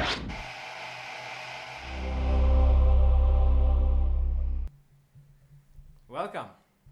welcome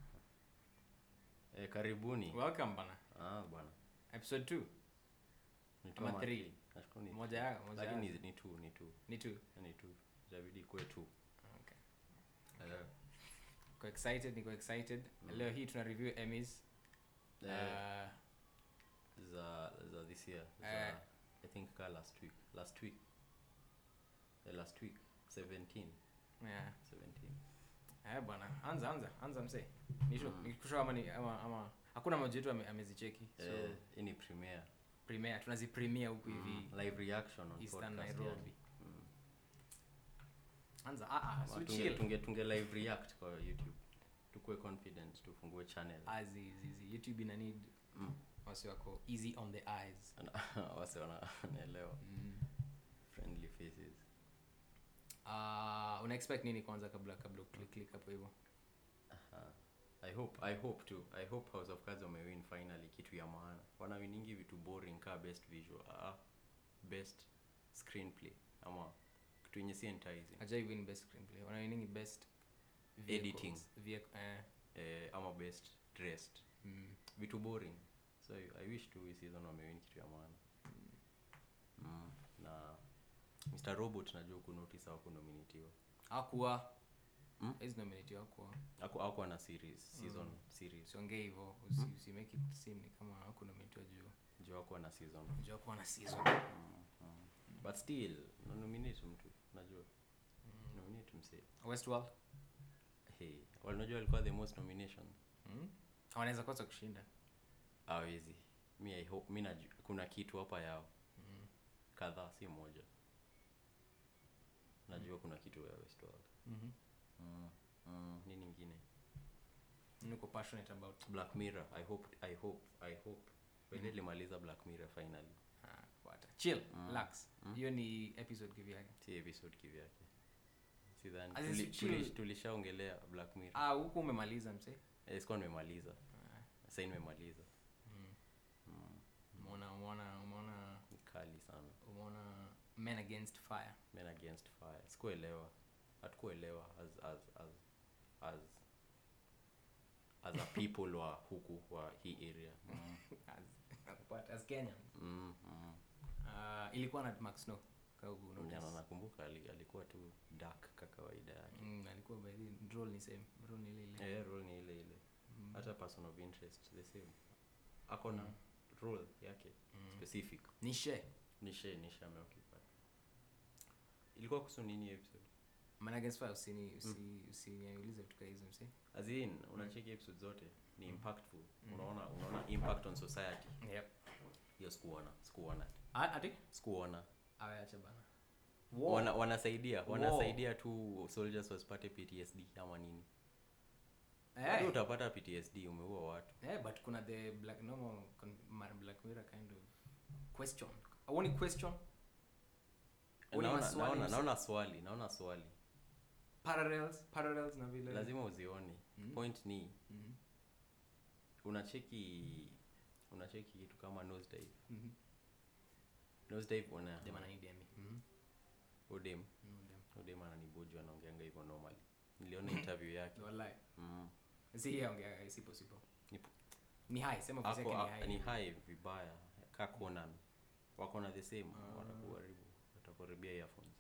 Eh, karibuni. welcome bana Ah, bwana. episode 2 Ni tu Ama ama three. three. Nashukuru ni Moja two. ya- moja Lakini ya. ni, ni two, ni two. ni tu Ni two. Itabidi ikuwe two. okay. Eh, niko excited niko excited leo hii tuna review emmys eh, uh, za za this year. Za, Eh. I think ka last week. Last week. Eh, last week 17. yeah. 17. Eh, bwana anza anza anza msee nisho Mm. nikusho ama ni ama, ama hakuna mmoja wetu ame, amezicheki so Eh, hii ni premiere. premiere tunazi premiere huku hivi Mm, live reaction on Eastern podcast. Nairobi. yani. Mm. anza ah ah Ma, so tunge, chill tunge, tunge live react kwa YouTube. Tukue confident tufungue channel. azi zizi youtube ina need Mm. wasi wako easy on the eyes Wase wana- wanaelewa. mm. Friendly faces. uh, una expect nini kwanza kabla kabla click click hapo hivyo Aha. I hope I hope too. I hope House of Cards wamewin finally kitu ya maana. Wanawiningi vitu boring ka best visual, ah, best screenplay ama kitu yenye si enticing. ajai win best screenplay wana winning best Editing. vehicle eh Eh, ama best dressed. mm. Vitu boring. So I, I wish tu hii season wamewin kitu ya maana. Mm. Na Mr. Robot najua ku notice hawaku nominatiwa. hakuwa Mm? hizi nominate hakuwa Haku hakuwa na series, season series. usiongee hivyo usi, usi make it seem ni kama haku nominate juu Juu hakuwa na season. juu hakuwa na season Mm, mm. But still, no nominate mtu, najua. Nominate msee. westworld Hey, walinajua walikuwa the most nomination. mm? wanaweza kosa kushinda Hawezi. Mi I hope mi najua kuna kitu hapa yao. mm. Kadhaa si moja. Najua kuna kitu ya Westworld. mm-hmm. Mm. Mm. Nini ingine? niko passionate about Black Mirror. I hope I hope I hope. Wele limaliza Black Mirror finally. ah, what chill Mm. relax Mm. hiyo ni episode kivyake Si episode kivyake. Sidhani. As in, Tuli, chill. tuli, tulishaongelea Black Mirror. ah huku umemaliza msee Eh, sikuwa nimemaliza. ah. Sasa nimemaliza. mm. Mm. umeona umeona umeona Ni kali sana. umeona men against fire men against fire sikuelewa hatukuelewa as as as as as a people wa huku wa hii area mm. as, what, as Kenyans Mm, mm. uh, ilikuwa na Mark Snow kama uku notice. Nyana nakumbuka ali- alikuwa tu dark ka kawaida yake mm, alikuwa by the role ni same role ni ile ile eh role ni ile ile Mm. hata person of interest the same ako na Mm. role yake Mm. specific nishe nishe nishe ameoccupy ilikuwa kuhusu nini hiyo episode men against fire usini usi usiniulize vitu kama hizo msi as in unacheki episode zote ni impactful Mm. unaona unaona impact on society yep hiyo sikuona sikuona Ah, ati sikuona awe acha bana wana, wanasaidia Wow. wanasaidia tu soldiers wasipate ptsd ama nini Eh. hey. utapata ptsd umeua watu yeah, but kuna the black normal con- ma- black mirror kind of question auoni question Uni naona, maswali naona, mse- naona swali naona swali parallels parallels na vile lazima uzione Mm. point ni Mhm, unacheki unacheki kitu kama nosedive mhm. nosedive una Dem ananidi Emmy. Mhm. udem Mm, dem. udem ananiboju anaongeanga hivyo normally niliona interview yake Wallahi. mm. si yeye ongea sipo sipo Nipo- ni high sema voice ako yake ni a- high ni high vibaya ka conan wako na the same Ah. wanakuharibu watakuharibia earphones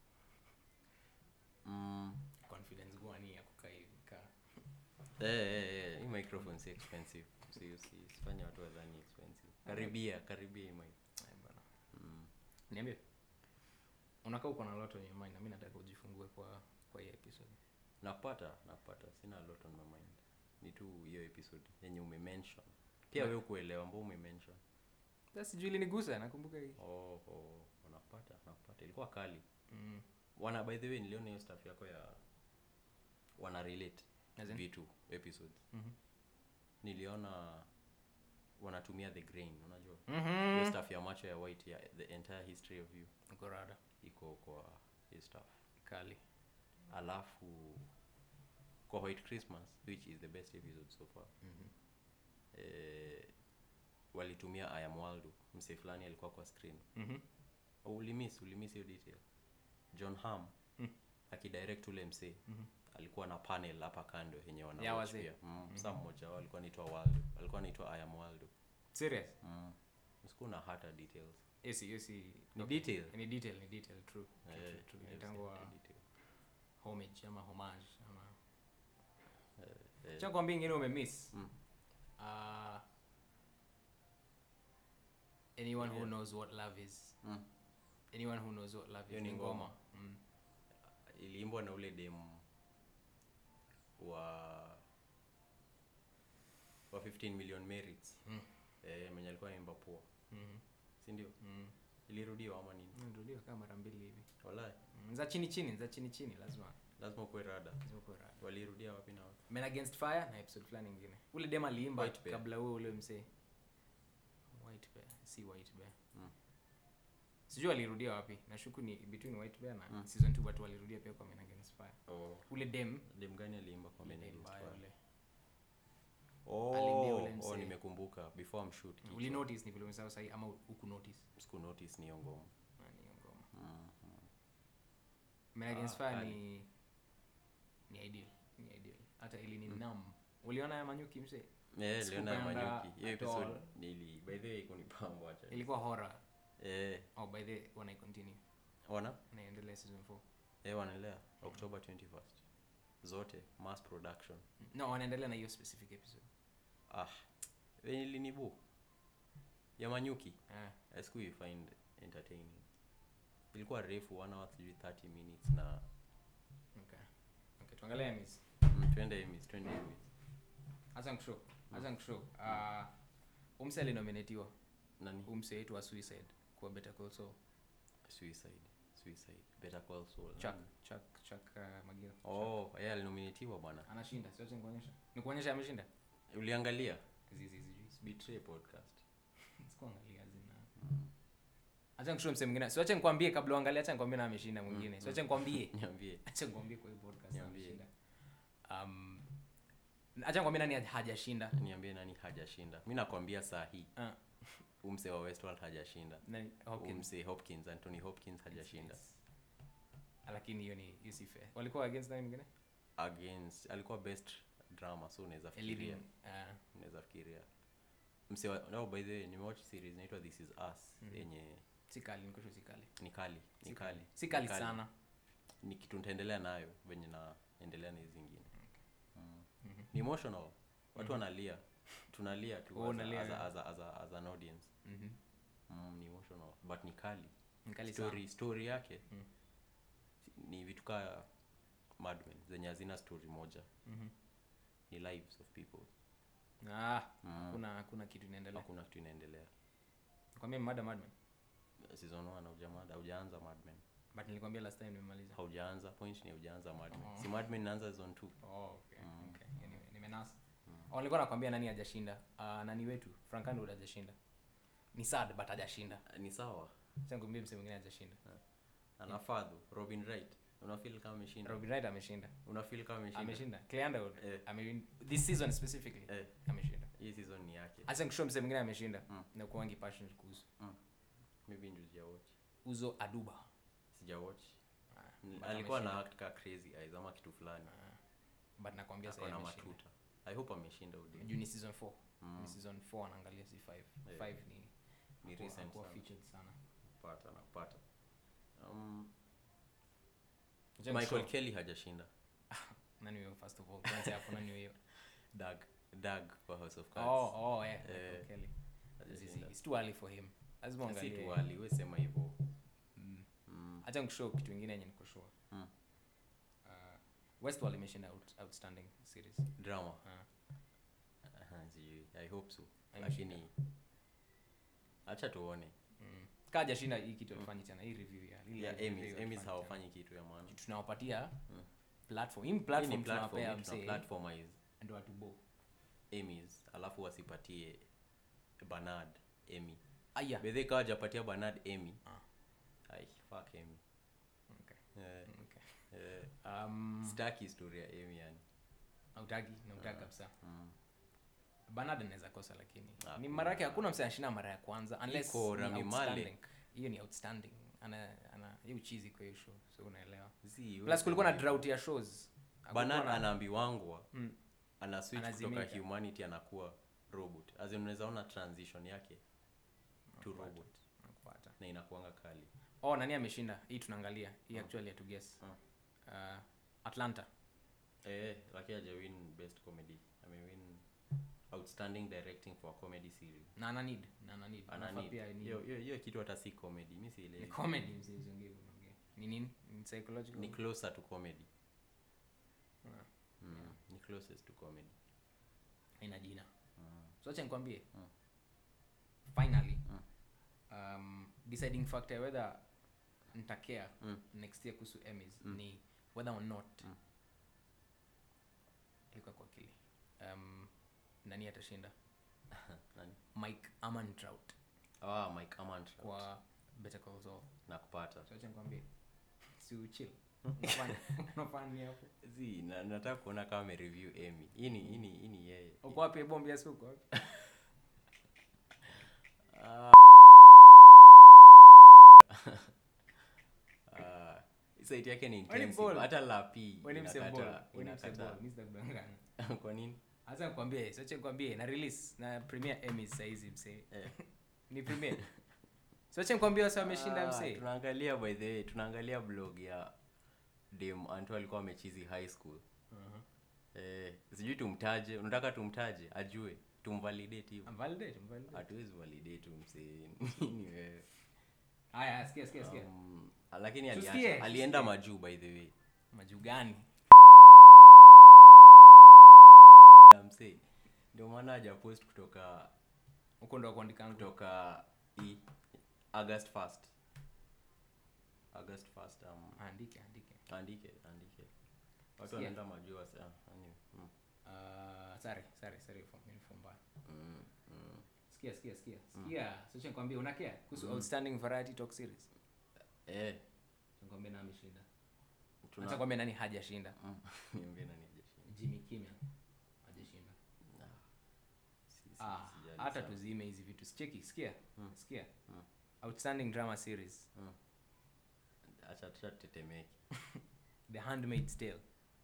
mm. confidence gwani ya kukaa hivi ka Eh, eh, eh, hii microphone si expensive si usi- usifanye watu wadhani expensive karibia karibia hii mic Eh, bana mm. niambie unakaa uko na lot on your mind na mimi nataka ujifungue kwa kwa hii episode nakupata nakupata sina a lot on my mind ni tu hiyo episode yenye umemention pia Na- we kuelewa ambao umemention sasa sijui ilinigusa nakumbuka hii oh, oh, nakupata nakupata ilikuwa kali mm. wana by the way niliona hiyo stuff yako ya wana relate As in? vitu episodes Mhm. niliona wanatumia the grain unajua Mhm. hiyo stuff ya macho ya white ya the entire history of you Uko rada iko kwa hii stuff kali alafu kwa white christmas which is the best episode so far Mhm. eh, walitumia I am Waldo msee fulani alikuwa kwa screen Mhm. Oh, ulimiss ulimiss hiyo detail john ham Mm. akidirect ule msee Mhm. alikuwa na panel hapa kando yenye wana Ya watch wazee. pia mm. sa mmoja wao alikuwa anaitwa waldo alikuwa anaitwa iam waldo serious mm. siku na hata details yes yes ni okay. detail ni detail ni detail true true, Eh, true, true. yes, Inaitangwa ni detail. homage ama homage ama Eh, cha kwambia ingine umemiss Mm. uh, anyone who Yeah. knows what love is mm. anyone who knows what love Hiyo is ni ni ngoma. ngoma mm. iliimbwa na ule demu wa wa 15 million merits Mm. eh, mwenye alikuwa naimba poa Mhm. sindio Mm. ilirudiwa ama nini Nirudiwa kama mara mbili hivi walai Mm, za chini chini za chini chini lazima lazima ukuwe rada lazima kuwe rada. walirudia wapi na wapi Men Against Fire na episode fulani ingine ule dem aliimba White Bear. kabla huo ule msee white bear si white bear Mm. sijui alirudia wapi nashuku ni between white bear na Mm. season 2 but walirudia pia kwa Men Against Fire oh. ule dem dem gani aliimba kwa ule Men dem Against mbaya Fire? ule oh, Aliimbia ule oh, msee. nimekumbuka before mshoot kichwa. uli notice ni vile umesahau sahi ama uku notice siku notice ni hiyo ngoma Ah, ni hiyo ngoma mm. mm. Men Against Ah, Fire kali. ni ni ideal ni ideal hata ili ni Mm. nam uliona ya manyuki msee Eh, liona ya Sikupenda manyuki hiyo at episode all. nili by the way ikunipamba acha ilikuwa horror eh oh by the way wana continue wana naendelea season 4 eh wanaendelea october 21st zote mass production no wanaendelea na hiyo specific episode ah venye linibu ya manyuki eh I siku find entertaining ilikuwa refu one hour sijui 30 minutes na okay okay tuangalie miss mm, twende emis twende emis acha nikushow acha nikushow uh umse alinominatiwa nani umse wetu wa suicide kwa better call saul suicide suicide better call saul chuck Nani? chuck chuck uh, magira oh yeye alinominatiwa bwana anashinda siache nikuonyesha nikuonyesha ameshinda uliangalia zizi sijui betray podcast sikuangalia zina acha nikushow mse mwingine siache nikwambie kabla uangalie acha nikwambie na ameshinda mwingine Mm, siache nikwambie niambie acha nikwambie kwa hii podcast Niambie. ameshinda um acha nikwambie nani hajashinda niambie nani hajashinda mi nakwambia saa hii Ah. umse wa westworld hajashinda nani Hopkins. umse hopkins anthony hopkins hajashinda Yes. lakini hiyo ni hiyo si fair walikuwa against nani mwingine against alikuwa best drama so unaweza A fikiria leading uh, unaweza fikiria mse wa- no by the way nimewatch series inaitwa this is us Mhm. yenye si kali nikusho si kali ni kali ni Si kali si kali Ni sana ni kitu nitaendelea nayo venye naendelea na hizi zingine mm. Mhm. ni emotional watu Mhm. wanalia tunalia tu Oh, as, a, unalia, as, a, yeah. as, a, as, a, as an audience Mhm. mm, ni emotional but ni kali Ni kali story story yake Mm. ni vitu kaa madmen zenye hazina story moja sana. Mhm. ni lives of people Ah, mm. kuna hakuna kitu inaendelea hakuna kitu inaendelea kwambia mada madman season 1 haujamada haujaanza madmen but nilikwambia last time nimemaliza haujaanza point ni haujaanza madmen Oh. si madmen inaanza season 2 oh, okay. Mm. okay. Hiyo nime- nimenasa Mm. oh, nilikuwa nakwambia nani hajashinda uh, nani wetu frank underwood hajashinda ni sad but hajashinda ni sawa changumbie mse mwingine hajashinda anafadhu robin wright unafeel kama ameshinda robin wright ameshinda unafeel kama ameshinda ameshinda clay underwood Eh. amewin this season specifically eh, ameshinda hii season ni yake acha nikushow mse mwingine ameshinda Mm. na kuwangi passionate kuhusu maybe ndio sijawatch uzo aduba sijawatch Ah, Ni- but alikuwa na ameshinda. act ka crazy eyes ama kitu fulani Ah, but nakwambia ako sasa na ameshinda matuta i hope ameshinda udeni juu ni season 4 Mm. ni season 4 anaangalia si 5 Yeah. 5 ni ni hakuwa- recent hakuwa sana featured sana pata napata um, Acha michael nikushow. kelly hajashinda nani huyo first of all kwanza hapo nani huyo dag dag kwa house of cards oh oh yeah Eh, Michael Kelly Zizi, hajashinda it's too early for him lazima si uangalie tu ali we sema hivyo Mm. mm. acha nikushow kitu ingine yenye niko sure Mm. uh, westworld imeshinda out, outstanding series drama Ah. Aha, sijui i hope so Ameshinda. lakini acha tuone mm. kaa jashinda hii kitu alifanyi tena hii review ya lile yeah, review Emmys, alifanyi Emmys tena. hawafanyi kitu ya maana Kitu tunawapatia Mm. platform hii ni Hii ni platform platform, tunawapea hii tuna msee platformize ndio atubo Emmys alafu wasipatie Bernard Emmy aya bedhe kawa japatia Bernard Emmy Ah. ai fuck Emmy okay. eh, okay. eh, um, sitaki story ya Emmy yani autaki nautaka Ah. kabisa mm. Bernard anaweza kosa lakini Ah, ni kuna- mara yake hakuna mse anashinda mara ya kwanza unless Iko ni Rami outstanding. Malek. hiyo ni outstanding ana ana hii uchizi kwa hiyo show so unaelewa Zii, plus kulikuwa na wewe- drought ya shows Hakukuwa banan na- anaambiwangwa Mm. ana switch kutoka Anazimika. humanity anakuwa robot as in unaweza ona transition yake to Nakupata, robot nakupata. na inakuanga kali oh nani ameshinda hii tunaangalia hii Mm. actually ya to guess Mm. uh, atlanta eh lakini hajawin best comedy amewin outstanding directing for a comedy series na ana need na ana need ana Anafaa need. pia ni hiyo hiyo- hiyo kitu hata si comedy mi ni sielewi comedy msiongee unaongea ni nini ni psychological ni closer to comedy Ah, mm. ni closest to comedy ina jina mm. so acha nikwambie Mm. finally Mm. um, deciding factor ya whether ntakea Mm. next year kuhusu emmys Mm. ni whether or not Mm. ilikuwa kwa akili um, nani atashinda nani mike amantrout ah mike amant kwa better call saul nakupata so acha nikwambie si uchill unafanya unafanya nini hapo zi na, nataka kuona kama amereview emy hii ni hii ni hii ni yeye uko wapi bombi yasi uko wapi Ah. Ah, site yake ni Wewe ni intensive. ball. hata lapi Wewe ni msebol inakata wewe ni msebol inakata mimi sitakudanganya kwa nini Acha nikwambie, soche nikwambie na release na premiere Emmys saa hizi msee. Eh. Ni premiere. Soche nikwambie wasa wameshinda Ah, msee. tunaangalia by the way tunaangalia blog ya dem anto alikuwa amechizi high school Mhm. eh, sijui tumtaje unataka tumtaje ajue tumvalidate hivo Validate, validate. hatuwezi validate huyu msee nini wewe Haya, sikia sikia sikia. um, lakini Tusikie, aliacha, alienda tusikie. majuu by the way Maju gani? Ya msee ndio maana hajapost kutoka Huko ndo kuandika ngo. kutoka i august 1st august 1st um, Andike, andike. andike andike watu Sikia. wanaenda majuu wasa ah, anyway, mm, Ah, sorry, sorry, sorry for uniform mbaya. mm, mm. Sikia, sikia, sikia. Sikia, soche nikwambie unakea kuhusu outstanding variety talk series. eh Nikwambie nani ameshinda. tuna- Acha kwambie nani hajashinda. Mm, niambie nani hajashinda. Jimmy Kimmel hajashinda. Ah, si- si- Ah, sijali hata sana. tuzime hizi vitu. Sicheki, sikia. Mm. Sikia. Mm. Outstanding drama series. Mm. acha acha tutetemeke The Handmaid's Tale.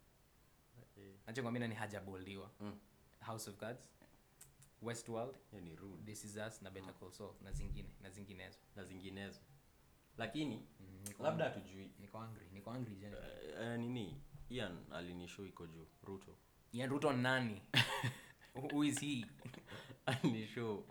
Eh, Acha kwambie nani hajaboldiwa. mm, House of Cards. Westworld. hiyo ni rude This is Us na Better Call Saul na zingine na zinginezo. na zinginezo lakini Mm, niko labda angry. hatujui niko angry, niko angry jana. Eh, eh, nini ian alinishow iko juu ruto Ian Ruto nani? Who is he? alinishow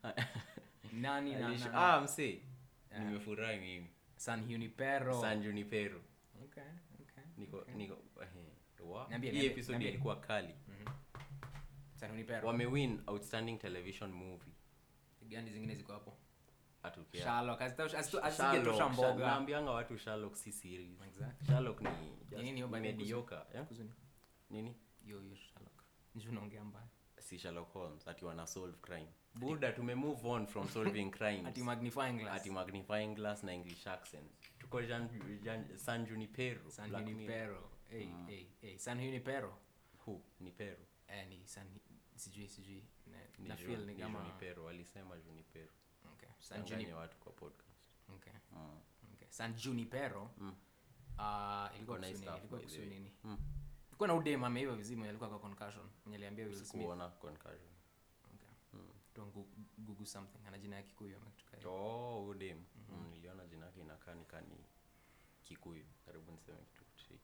Nani na, Alishow- na, ah msee Ah. nimefurahi mimi San Junipero. san junipero Okay, okay. niko okay. niko eh, wa- Niambie, hii niambie, episode niambie. ilikuwa kali San Junipero. wamewin outstanding television movie Gani zingine ziko hapo? Atukea. Sherlock. Asitosha Sherlock, asingetosha Sher- mboga. naambianga watu Sherlock si series Exactly. Sherlock ni Ni nini hiyo by the way, mediocre eh? Kuzuni. nini Yo yo Sherlock. Njoo unaongea mbaya. si Sherlock Holmes ati wana solve crime buda tume move on from solving crimes Ati magnifying glass. ati magnifying glass na english accent tuko Jan, Jan, san junipero San Black Mirror. Junipero. Hey, hey, hey. San Junipero. Who? ni pero Eh, ni San sijui sijui. Na, ni, na Ju- feel ni ni kama junipero walisema junipero Okay. San Danganya Junipero. watu kwa podcast Okay. mm. Okay. San Junipero. Mm. Ah, ilikuwa Iko nice kuhusu nini? stuff, Ilikuwa by the kuhusu way. nini? Mm. Ilikuwa na udem ameiva vizima mwenye alikuwa kwa concussion. Mwenye aliambia Will Smith. sikuona concussion Okay. mm. Don't go- google something. Ana jina ya Kikuyu ama kitu kama hiyo. oh udem mm, niliona jina yake inakaa nikani kikuyu karibu niseme kitu tricky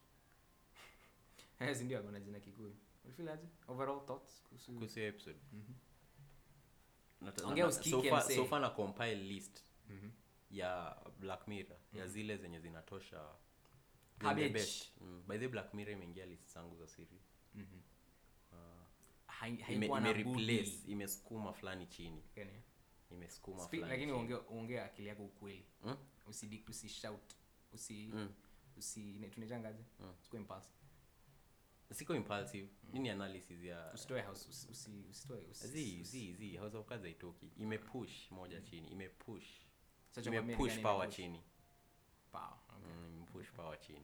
Eh, si ndio ako na jina Kikuyu. Ulifeel aje? Overall thoughts kuhusu kuhusu hiyo episode Mhm. Nata- Ongea na- usikike, so far- msee. so far na compile list Mhm. ya black mirror ya zile zenye zinatosha the Cabbage. best. Mm. by the way, black mirror imeingia list zangu za series Mhm. uh, Hai- ime, haikuwa na ime budi. replace imesukuma fulani chini Yaani, imesukuma speak- fulani lakini chini. ongea ongea akili yako ukweli Mm? usidi usishout usi Mm. usi ne- tunaitangaje Mm. usikuwe impulsive siko impulsive nini analysis ya usitoe house usi usi- usitoe usi- zi usi- zi zi house of cards haitoki imepush moja chini imepush Sasa kwambia ni imepush gani power imepush? chini Power, okay. Mm, imepush power chini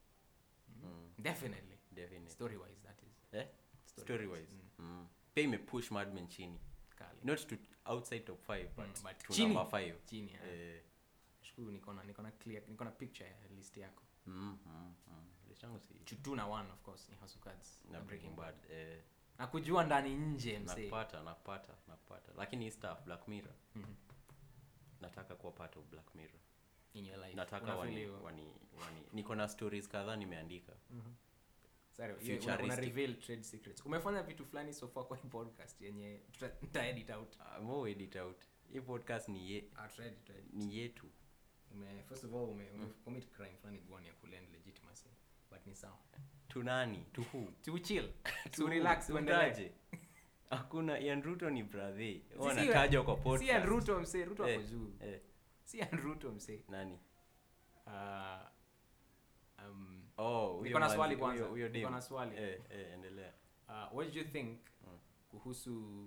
Mm, definitely definitely story wise that is eh Story story wise, wise mm. pia imepush madmen chini kali not to outside top 5 but, Mm, but to chini. number 5 chini ya eh, nashukuru niko na niko na clear niko na picture ya list yako mm, mm, mm. list yangu si chutu na one of course ni house of cards na breaking bad eh, na kujua ndani nje msee nakupata nakupata nakupata lakini hii stuff black mirror Mhm. nataka kuwa part of black mirror in your life nataka Una feel wani, hiyo? wani, wani niko na stories kadhaa nimeandika Sorry, hiyo una, una Futuristic. reveal trade secrets umefanya vitu fulani so far kwa hii podcast yenye tuta tuta edit out uh, mo edit out hii podcast ni, ye, ah tuta edit, tuta edit. ni yetu ume first of all ume, ume commit crime fulani guani ya kulend legitimacy but ni sawa tu nani tu who to chill Tu to who? relax Tu uendelee mtaje? hakuna Ian Ruto ni brother Si- wanatajwa kwa si podcast Ian Ruto msee Ruto ako Eh, juu eh, si Ian Ruto msee nani Ah, um, oh huyo niko na manzi- swali huyo- kwanza huyo niko dem. na swali eh, eh, endelea uh, what did you think Mm. kuhusu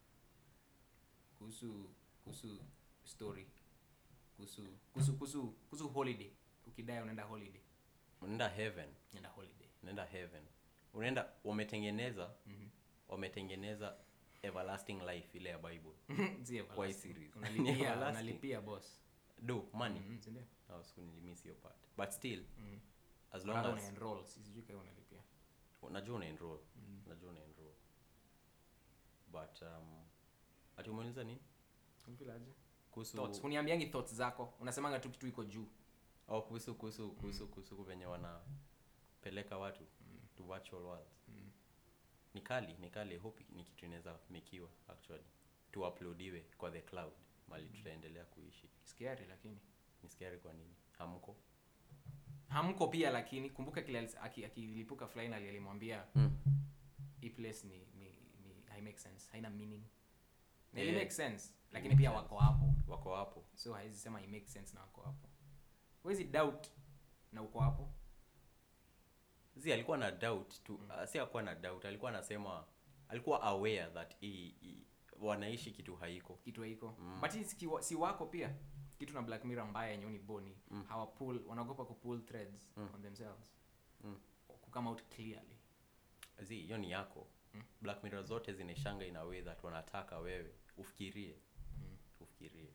kuhusu kuhusu story kuhusu kuhusu kuhusu kuhusu holiday ukidai unaenda holiday unaenda heaven unaenda holiday unaenda heaven unaenda wametengeneza Mhm. wametengeneza everlasting life ile ya bible Si Kwa hii everlasting. series. Ni unalipia everlasting. unalipia boss do money Mhm, si ndio? oh, sikunilimiss hiyo part but still Mhm. as long Bado as una enroll si sijui kama unalipia unajua una enroll Mhm. unajua una enroll but um ati umeuliza nini Unafeel aje? kuhusu thoughts uniambiangi thoughts zako unasemanga tu kitu iko juu oh, kuhusu kuhusu kuhusu kuhusu venye wanapeleka watu to virtual worlds Mm. ni kali ni kali I hope ni kitu inaweza mekiwa actually tuuploadiwe kwa the cloud mali tutaendelea kuishi scary lakini ni scary kwa nini hamko hamko pia lakini kumbuka kile alis- aki- akilipuka finally alimwambia mm. hii place ni ni ni hai make sense haina meaning na Yeah. ili make sense lakini make pia sense. wako hapo wako hapo so haizi sema i make sense na wako hapo huwezi doubt na uko hapo zi alikuwa na doubt tu uh, si akuwa na doubt alikuwa anasema alikuwa aware that hii hii- wanaishi kitu haiko kitu haiko Mm. but hii si kiwa- si wako pia kitu na black mirror mbaya yenye ni boni Mm. hawa pull wanaogopa kupull threads Mm. on themselves Mm. kukama out clearly zi hiyo ni yako Mm. black mirror zote zinaishanga in a way that wanataka wewe ufikirie Mm. ufikirie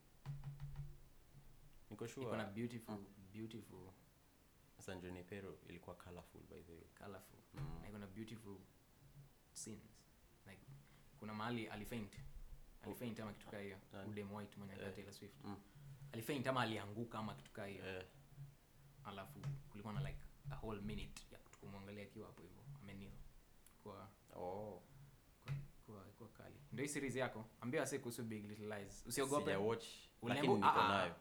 niko iko na sure beautiful beautiful San Junipero ilikuwa colorful by the way colorful Mm. na iko na beautiful scenes like kuna mahali alifaint alifaint ama kitu kaa hiyo Nani? udem white mwenye Eh. yeah. Taylor Swift Mm. alifaint ama alianguka ama kitu kaa hiyo Eh, alafu kulikuwa na like a whole minute ya kumwangalia akiwa hapo hivyo amenil kwa oh. kwa kwa, kwa kali ndio hii series yako ambia wase kuhusu big little lies usiogope Sijawatch, Uliambiwa- lakini niko ah, ah. nayo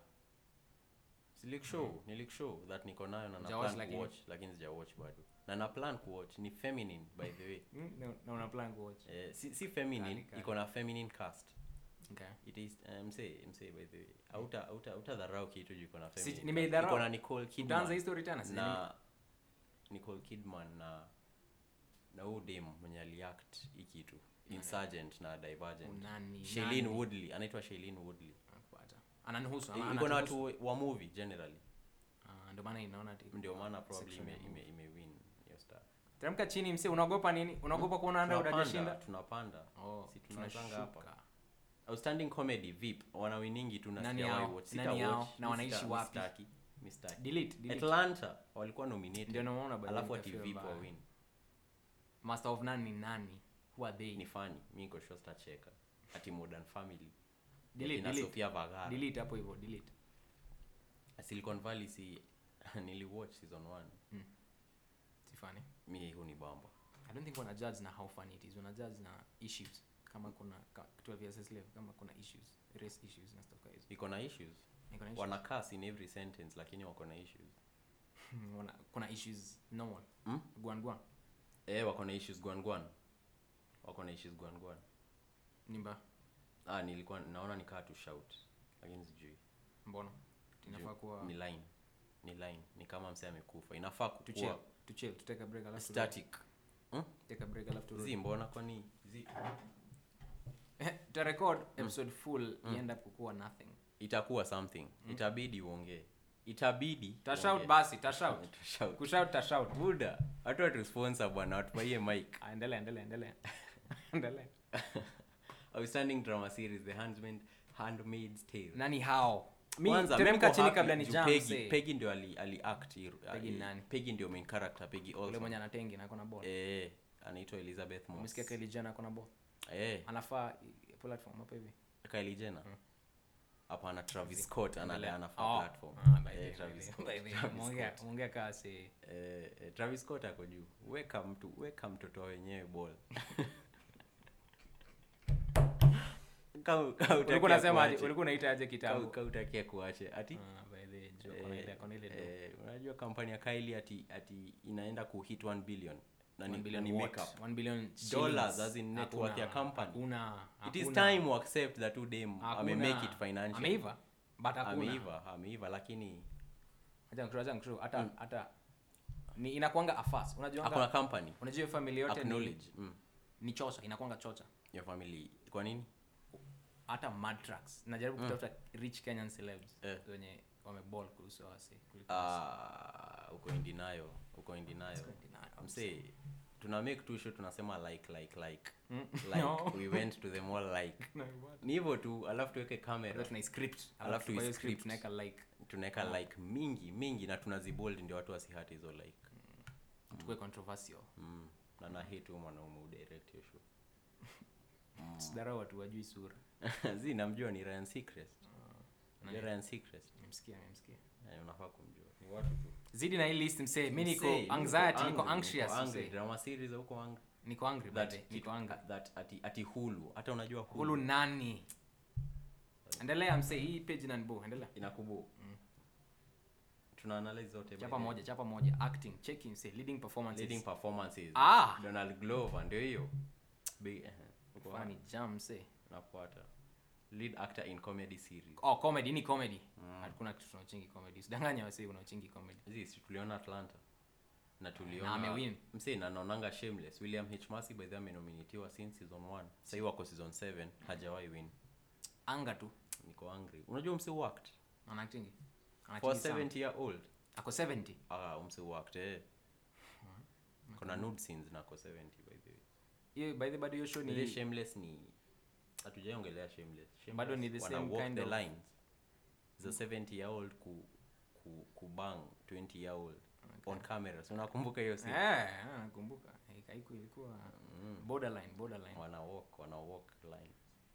silikushow nilishow that niko nayo na na Hujawatch plan lakini? kuwatch lakini sijawatch bado na na plan kuwatch ni feminine by the way Mm, na- na una plan kuwatch eh, si, si feminine Kali, kali. iko na feminine cast okay it is uh, msee msee by the way auta auta auta dharau kitu juu iko na Si- feminine nimeidharau. cast. iko na Nicole utaanza hii Kidman story tena si na Nicole Kidman na na huyu dem mwenye aliact hii kitu Insurgent na Divergent Unani, Shailene nani? Woodley anaitwa Shailene Woodley Nakupata. ananihusu ama iko na anatuhusu. watu wa movie generally Ah, ndio maana inaona ati- ndio maana probably section ime, ya movie. ime, ime win hiyo star teremka chini mse unaogopa nini unaogopa kuona anda tunapanda udajashinda tunapanda oh, si tunapanga hapa tunashuka. outstanding comedy vip wanawiningi tu na Nani sijawahi hao? watch. Nani Sita hao? watch. Na Mi wanaishi sita- mi wapi? sitaki. Mi sitaki. delete delete atlanta walikuwa nominated ndio naona by the alafu way ati nikafeel vip mbaya. wawin master of none ni nani who are they ni fani mi niko sure sitacheka ati modern family delete Akina delete sofia vagara delete hapo hivyo delete silicon valley si niliwatch season 1 si funny mi hu ni bamba i don't think wana judge na how funny it is wana judge na issues kama kuna ka- 12 years a slave kama kuna issues race issues na stuff kama hizo iko na issues Iko na issues. wana curse in every sentence lakini wako na issues Wana- kuna issues normal Hmm? guan guan eh wako na issues gwangwan wako na issues gwangwan nimba ah nilikuwa naona nikaa tu shout lakini sijui mbona inafaa Juu kuwa ni line ni line ni kama mse amekufa inafaa to chill kukua to chill to take a break alafu turudi. static hmm? take a break alafu turudi. zi mbona kwani zi to record episode full iend up kukuwa nothing itakuwa something itabidi uongee itabidi tashout uongee. basi tashout Utashout. kushout tashout buda hatu watusponsor bwana watupaie mic Ah, endelea endelea endelea endelea outstanding drama series the handmaid handmaid's tale nani hao Mi, Kwanza, teremka mi niko chini happy kabla ni juu jam, Peggy- say. Peggy ndio ali, ali act hero- Peggy ali- nani? Peggy ndio main character Peggy ule Olson mwenye anatengi na akona ball eh anaitwa Elizabeth Moss umesikia Kylie Jenner akona ball eh anafaa i- platform hapa hivi Kylie Jenner Mm. hapana Travis Scott ana Endelea. anafaa Oh. platform Ah, by the eh way, Travis by the Scott way, by the way. Travis Muongea- Scott. muongea kaa si eh, eh, Travis Scott ako juu weka mtu weka mtoto wenyewe ball Kau- kau ulikuwa utakia unasema aje kuache. ulikuwa unaita aje Kau- kitambo kau utakia kuache ati Ah, by the way, Joe, akona ile- akona ile do. eh, unajua kampani ya Kylie ati ati inaenda kuhit 1 billion na One ni, billion na ni what? makeup One billion Dollars, shillings. as in net worth Hakuna, ya company. hakuna, it is hakuna. time we accept that udem Hakuna. ame make it financially ameiva but hakuna ameiva ameiva lakini Acha nikushow, acha nikushow. hata Mm. hata ni inakuanga afas hakuna unajua company unajua hiyo family yote ni, acknowledge mm. ni chocha inakuanga chocha your family kwa nini hata mad trucks najaribu Mm. kutafuta rich kenyan celebs Eh. wenye wameball kuhusu wasi kuliko wasi. Ah, uko in denial uko in denial Denial. msee tuna make tu show tunasema like like like Mm. like No. we went to the mall like ni hivyo tu alafu tuweke camera Alafu tuna script Alafu alafu kwa hiyo tuiscript. script tunaweka like tunaweka like mingi mingi na tunazibold ndio watu wasihati hizo like tukue controversial mm. na na hate huyo mwanaume udirect hiyo show sidharau watu wajui sura zi namjua ni Ryan Seacrest Unajua Nani? Ryan Seacrest nimemsikia nimemsikia Eh, unafaa kumjua ni watu tu zidi na hii list msee mi niko Msee, anxiety niko angry, anxious angry. msee. drama series huko angry niko angry that bade niko kitu- angry that ati ati hulu hata unajua hulu, hulu nani endelea msee hii page nanbo endelea inakubu tuna analyze zote by chapa the way. moja chapa moja acting checking msee leading performances leading performances ah Donald Glover ndio hiyo Big- eh, uko funny jam msee nafuata lead actor in comedy series oh comedy ni comedy Mm. hakuna kitu tunaochingi comedy usidanganya wasee unaochingi comedy Zi, si tuliona atlanta na Na tuliona amewin. msee na naonanga shameless william h macy by the way amenominatiwa since season 1 sahii wako season 7 hajawahi win anga tu niko angry unajua msee worked anachingi for anachingi sana 70 year old ako 70 ah msee worked eh kuna nude scenes na ako 70 by the way hiyo by the bado hiyo show ile ni shameless ni hatujaongelea shameless, shameless Bado ni the wana same walk kind the of- lines za 70 year old ku, ku, kubang 20 year old on camera so unakumbuka hiyo scene eh ah, nakumbuka Eh, haiku ilikuwa mm. borderline borderline wana walk wana walk line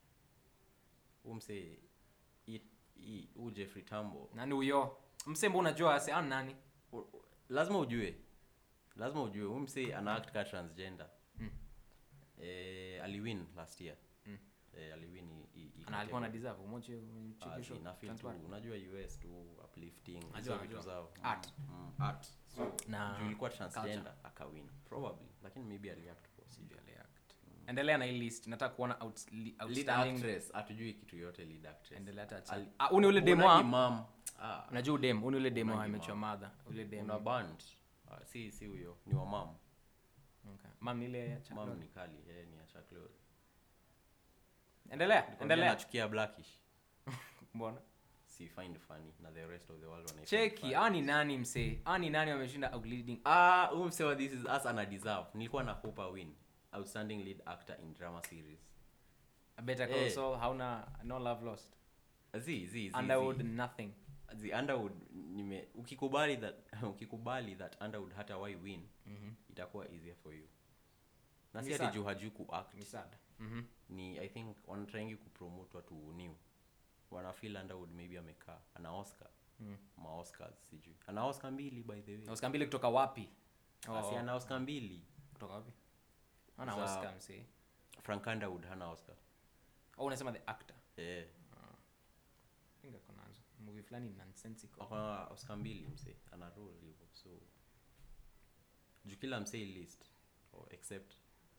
umse huu Jeffrey Tambo nani huyo msembo unajua ase an nani u- u- lazima ujue lazima ujue huyu msee ana act ka transgender Mm. eh, aliwin last year Mm. eh, aliwin i- i- i- ana alikuwa na category. deserve umoche Ah, chekesho zi, na feel tu unajua us tu uplifting hizo Najua, vitu najua. zao Art. mm, art so Na juu ilikuwa transgender akawin probably lakini maybe aliact poa sijui. endelea na hii list nataka kuona out, li, lead outstanding actress hatujui kitu yote lead actress endelea hata Ali- cha ah uni ule demo Unaji ah mam ah unajua udem uni ule demo Unaji amechwa mama. madha ule demo una band ah, si si huyo ni wa mam okay. mam ni ile ya cha mam ni kali yeye ni ya Chuck endelea Lorre endelea nachukia blackish mbona si find funny na the rest of the world wanaifind cheki funny. ah ni nani msee ah ni nani wameshinda outleading ah huyu msee wa this is us ana deserve nilikuwa na hope a win outstanding lead actor in drama series better call Eh. Saul hauna no love lost zi zi zi underwood zi. nothing the underwood nime ukikubali that ukikubali that underwood hata why win mhm itakuwa easier for you na Ni si ati sad. juu hajui kuact ni sad mhm ni i think wanatrangi kupromote watu new wanafeel underwood maybe amekaa ana oscar Mm. ma oscars sijui ana oscar mbili by the way oscar mbili kutoka wapi oh, asi ana oscar mbili kutoka wapi ana Za- oscar msee frank underwood hana oscar oh unasema the actor eh pinga konazo movie fulani nonsensical akona oscar mbili msee ana role hivyo so juu kila msee list oh, except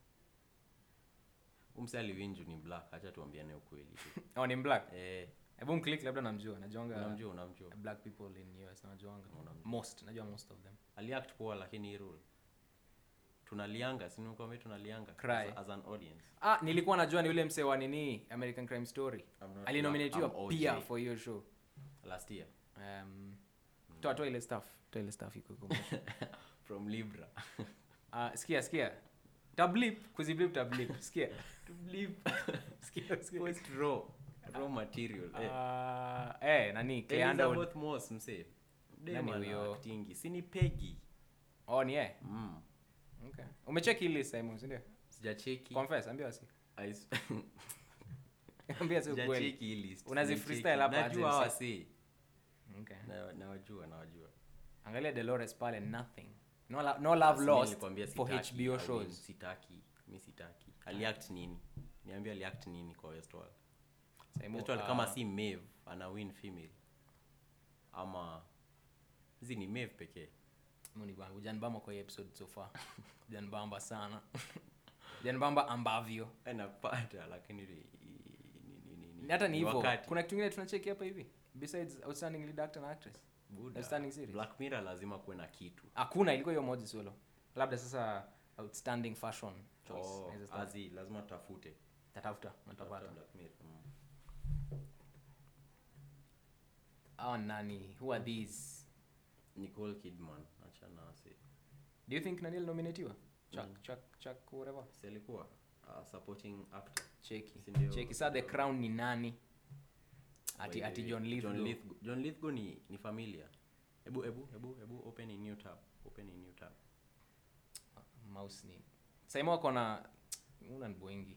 umse aliwin juu ni black hacha tuambiane ukweli tu oh ni black eh hebu mclick labda namjua najuanga unamjua unamjua black people in US najuanga Unamjua. most najua most of them aliact poa lakini hii role tunalianga sinikwambia tunalianga Cry. as, as an audience ah nilikuwa najua ni yule msee wa nini American Crime Story I'm not- alinominatiwa I'm OJ. pia for hiyo show last year um toa toa ile stuff toa ile stuff iko iko mwisho. from libra ah sikia sikia tablip kuziblip tablip sikia tablip sikia sikia post raw raw material eh. Ah, eh nani Cleandro Elizabeth Moss msee Nani Dem ana huyo? actingi si ni Peggy oh ni eh mm. okay umecheki ile Simon si ndio sijacheki confess ambia wasi I s- ambia si ukweli sijacheki hii list Unazi Sijacheki. freestyle hapa aje najua hawa msee? si okay Na- nawajua nawajua angalia Dolores pale nothing no, lo- no love Sasa lost nilikwambia for sitaki, HBO I mean, shows sitaki mi sitaki aliact nini niambia aliact nini kwa westwall Simon, westwall ah, kama si mave ana win female ama hizi ni mave pekee Mungu ni bwana hujanibamba kwa hii episode so far hujanibamba sana hujanibamba ambavyo napata lakini ni- ni- ni- ni- hata ni hivyo wakati. kuna kitu kingine tunacheki hapa hivi besides outstanding lead actor and actress Buda, outstanding series. black mirror lazima kuwe na kitu hakuna ilikuwa hiyo moja solo labda sasa outstanding fashion choice Oh, Inaweza start. azi lazima tafute tatafuta natapata Tafuta Black Mirror, mm. au nani who are these nicole kidman achana ase do you think nani alinominatiwa chuck chuck chuck whatever si alikuwa uh, supporting actor cheki Si ndio? cheki saa the crown ni nani ati By ati the john way, lithgow John Lithgow, John Lithgow ni, ni familia hebu hebu hebu hebu open a new tab open a new tab mouse ni saimo ako na una ni boingi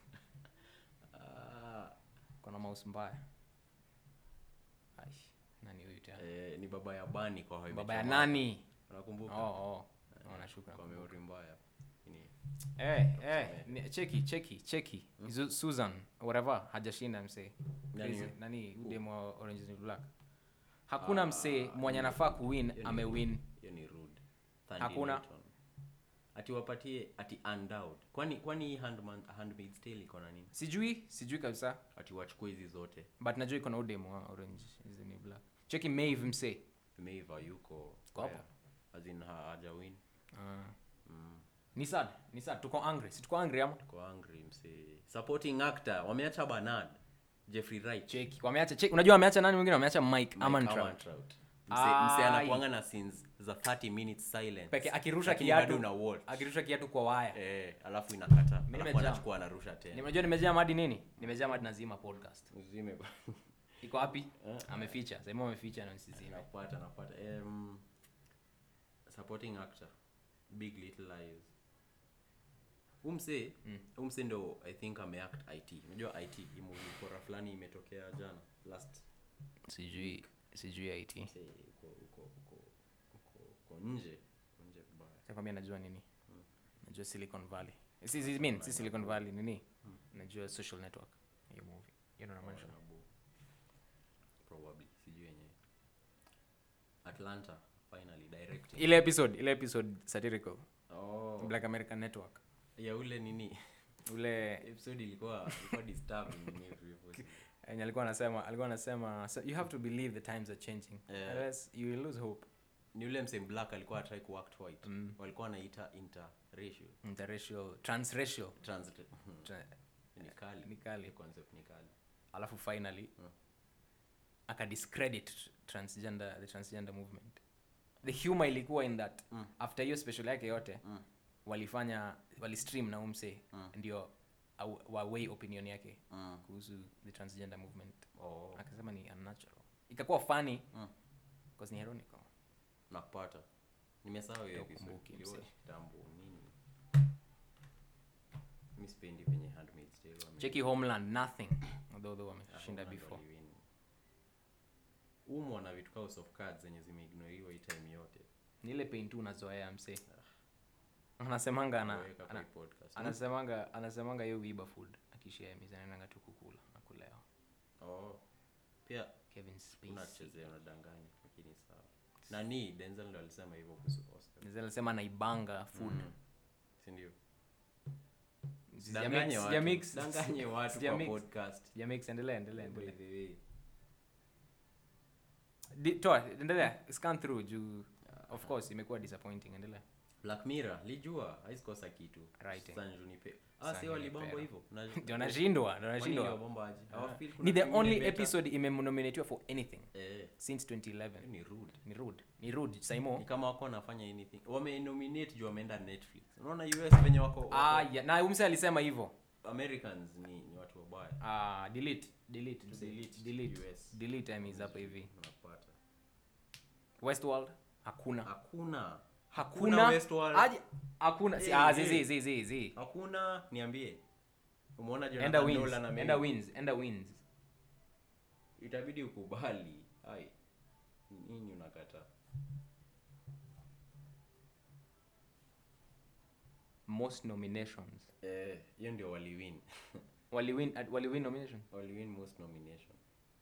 ah, kona mouse mbaya Ai, nani huyu tena eh, ni baba ya bani kwa How I Met baba ya Your Mother. nani unakumbuka oh oh oh nashuka kwa memory mbaya ni eh eh ni- cheki cheki cheki Zu- susan whatever hajashinda msee Nani Crazy. huyo? nani udemo orange is the new black hakuna msee mwenye anafaa kuwin hiyo ni amewin rude. hiyo ni rude Thandi Hakuna. Newton. ati wapatie ati undoubt kwani kwani hii handman handmaid's tale iko na nini sijui sijui kabisa ati wachukue hizi zote but najua iko na udemo wa orange is the new black cheki mave msee meiva yuko Kwa hapo? where? as in ha- hajawin Ah. mm. ni sad ni sad tuko angry si tuko angry ama Tuko angry msee supporting actor wameacha Bernard Jeffrey Wright cheki wameacha cheki unajua wameacha nani mwingine wameacha mike Mike amantrout Amantrout. Mse- Ai. mse anakuanga na scenes za 30 minutes silence peke akirusha Lakini kiatu bado una watch akirusha kiatu kwa waya eh alafu inakata Mimi alafu nimejaa. anachukua anarusha tena nimejua nimejaa madi nini nimejaa madi nazima podcast uzime iko wapi ameficha sehemu ameficha na nisizime napata napata um, supporting actor big little lies umse Mm. umse ndo i think ameact it unajua it imukora fulani imetokea jana last sijui sijui it mse uko uko uko uko uko nje uko nje vibaya takwambia najua nini najua silicon valley si, si, mean, si silicon valley nini najua social network hiyo movie hiyo ndo namaanisha Honorable. probably sijui yenyewe atlanta finally directing ile episode ile episode satirical oh black american network ya ule nini ule episode ilikuwa ilikuwa disturbing ni hivyo enye alikuwa anasema alikuwa anasema so you have to believe the times are changing Yeah. otherwise you will lose hope ni ule msem black alikuwa atrai kuact white Mm. walikuwa wanaita interracial interracial transracial trans Tra- ni kali ni kali. Hiyo concept ni kali alafu finally Mm. akadiscredit transgender the transgender movement the humor ilikuwa in that Mm. after hiyo special yake yote Mm. walifanya walistream na umse Mm. ndio au- wawei opinion yake mm. kuhusu the transgender movement oh akasema ni unnatural ikakuwa funny Mm. because ni ironical nakupata nimesahau hiyo Ndio episode ukumbuke, Niliwatch msee. kitambo nini mi sipendi venye handmaid's tale wame- cheki homeland nothing although though Ah, wameshinda Homeland before waliwin. umwa na vitu ka House of cards zenye zimeignoriwa hii time yote ni ile pain tu unazoea mse anasemanga ana, Waweka kwa ana, hii podcast. anasemanga anasemanga hiyo uiba food akishia mizanaenanga tu kukula na kulewa oh pia kevin Spacey. unachezea unadanganya lakini sawa nani denzel ndo alisema hivyo kuhusu oscar Nizo alisema anaibanga food Mm. sindio Sija danganye mix- sija watu mix- danganye watu sija kwa mix. podcast sija mix endelea endelea By endelea the way. Di- toa endelea scan through juu of course imekuwa disappointing endelea black mirror lijua haisikosa kitu Writing. San Junipero. ah San si walibambo Junipero. hivyo Na- ndio anashindwa ndio Kwani anashindwa waliwabamba aje? Hawafeel kuna ni the kitu ingine only better? episode imenominatiwa for anything eh since 2011 hiyo ni rude ni rude ni rude ni saimo kama wako wanafanya anything wamenominate juu wameenda netflix unaona us venye wako, wako ah yeah. na umse alisema hivyo americans ni, ni watu wabaya Ah, delete delete mse. Delete delete US. delete time is hapa hivi unapata westworld hakuna hakuna hakuna Westworld. aje hakuna si Eh, ah eh. zi zi zi zi hakuna niambie umeona enda Jonathan wins Nolan ame- enda wins enda wins itabidi ukubali ai nini unakataa most nominations eh hiyo ndio waliwin waliwin at- waliwin nomination waliwin most nomination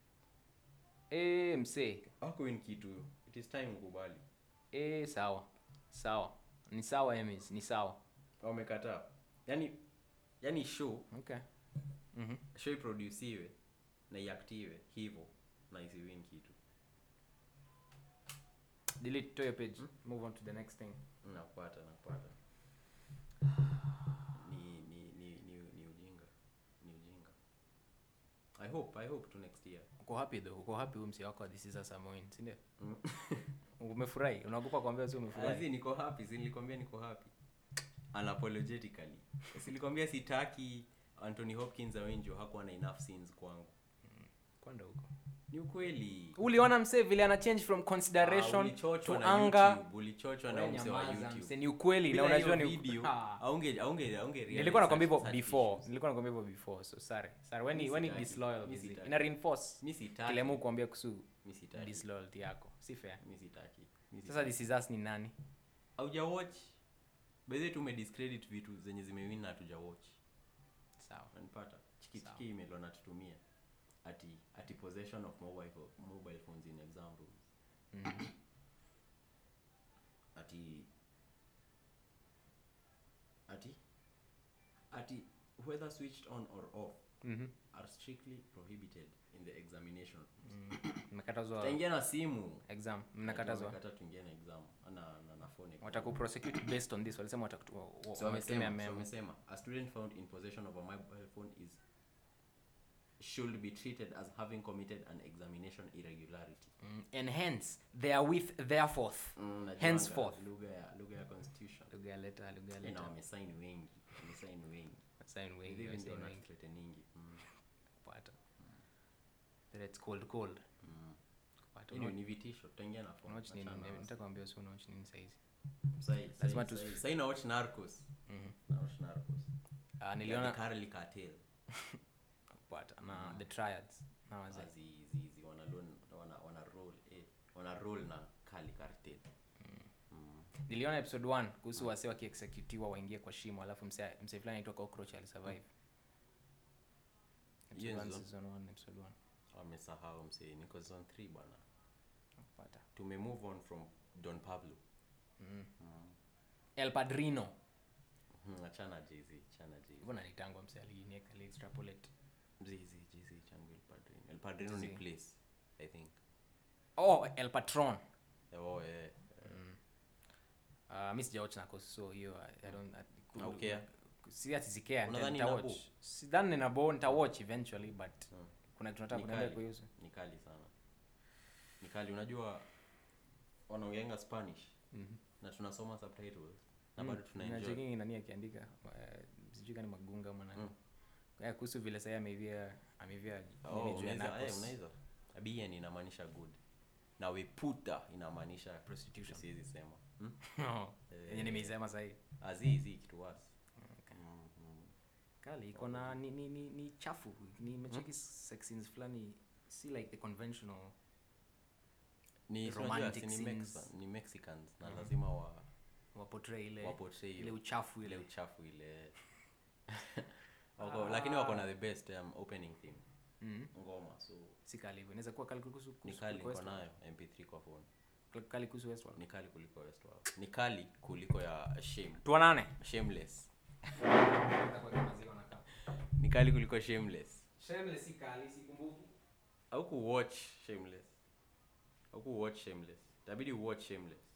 eh msee hakuwin kitu it is time ukubali eh sawa sawa ni sawa Emmys ni sawa wamekataa yani yani show okay mhm show iproduciwe na iaktiwe hivyo na isiwin kitu delete to your page move on to the next thing nakupata nakupata ni ni ni ni, ni ujinga ni ujinga i hope i hope to next year uko happy though uko happy huyu msee wako this is a Samoin si ndio umefurahi unaogopa kuambia si umefurahi Azi, niko happy si nilikwambia niko happy unapologetically silikwambia sitaki anthony hopkins awenjo hakuwa na enough scenes kwangu kwenda huko ni ukweli uliona msee vile ana change from Ah, consideration ulichochwa to na anger YouTube, ulichochwa na Wewe mse wa nyamaza, youtube msee, ni ukweli na Bila unajua hiyo ni video Ah. aunge aunge aunge realize nilikuwa nakwambia such- hivyo such before issues. nilikuwa nakwambia hivyo before so sorry sorry when Mi you when you sitaki. disloyal Mi busy sitaki. ina reinforce mi sitaki kile mu kuambia kuhusu mi sitaki disloyalty yako si fair mi sitaki mi sasa sitaki. this is us ni nani hauja watch bedhe tumediscredit vitu zenye zimewin na hatuja watch sawa nanipata Sawa. chikichiki email wanatutumia ati ati possession of mobile, pho- mobile phones in exam rooms Mhm. ati ati ati whether switched on or off Mhm. are strictly prohibited in the examination Mm. mmekatazwa taingia na simu exam mnakatazwa Wamekata tuingie na exam na, na, na phone exam. watakuprosecute based on this walisema watakutu- wa- wa- So wamesemea wamesema, so memo wamesema a student found in possession of a mobile phone is should be treated as having committed an examination irregularity Mm, and hence therewith therefore Mm, najuanga Henceforth. lugha ya lugha ya constitution lugha ya leta lugha ya Eh, na leta wamesaini wengi wamesaini wengi sign wengi hivi ndio wasign wengi wanatuthreateningi mm. kupata that it's cold cold mm. kupata Hii ndio ni vitisho tutaingia na phone unawatch nini achana na wasi. nataka kuambia si unawatch nini saizi Sai- Lazima sai- tu- sai- sai na watch narcos Mhm. na watch narcos Ah, The niliona Carly Cartel kupata na the triads na wazee azizizi wana loan- wana wana roll eh wana roll na Carly Cartel mm. niliona episode 1 kuhusu wase wakiexecutiwa waingie kwa shimo alafu mse mse fulani aitwa cockroach alisurvive Hiyo episode 1 ndio- season 1 episode 1 wamesahau msee niko zone 3 bwana kupata tume move on from Don Pablo mm. mm. El Padrino Mhm, achana Jay-Z achana Jay-Z hivyo nanitangwa mse alinieka ali extrapolate Jay-Z Jay-Z changu El Padrino El Padrino ni Jay-Z. place I think oh El Patron oh eh uh, mi sijawatch Narcos so hiyo I, I don't I, could- Haukea? si ati sikea Unadhani nitawatch inabo? sidhani ninabo nitawatch eventually but Mm. kuna kitu nataka Ni kuniambia kali. kuhusu ni kali sana ni kali unajua wanaongeanga spanish Mhm. na tunasoma subtitles na Mm, bado tunaenjoy nacheki nani akiandika eh, sijui kani magunga ama nani Mm. Eh, kuhusu vile sahii ameivia ameivia Oh, nini juu ya unaweza- eh, Narcos. unaweza bien inamaanisha good na weputa inamaanisha Prostitution. siwezi sema hmm? Oh, Eh. yenye nimeisema sahii azizi kitu wasi Okay. mm, mm. kali iko na ni, ni, ni, ni chafu nimecheki sex scenes fulani si like the conventional ni Romantic unajua, si ni, scenes. Mex- ni mexicans na Mhm. lazima wa waportray ile waportray ile ile, uchafu ile ile uchafu ile wako, lakini wako na the best um, opening theme Mhm. ngoma so si kali hivyo inaweza kuwa kali kuhusu ni kuhusu- kali kuliko niko Westworld. nayo mp3 kwa phone kali kuhusu Westworld. ni kali kuliko westworld ni kali kuliko ya shame tuonane shameless ni kali kuliko shameless Shameless si kali sikumbuki au kuwatch shameless au kuwatch shameless itabidi uwatch shameless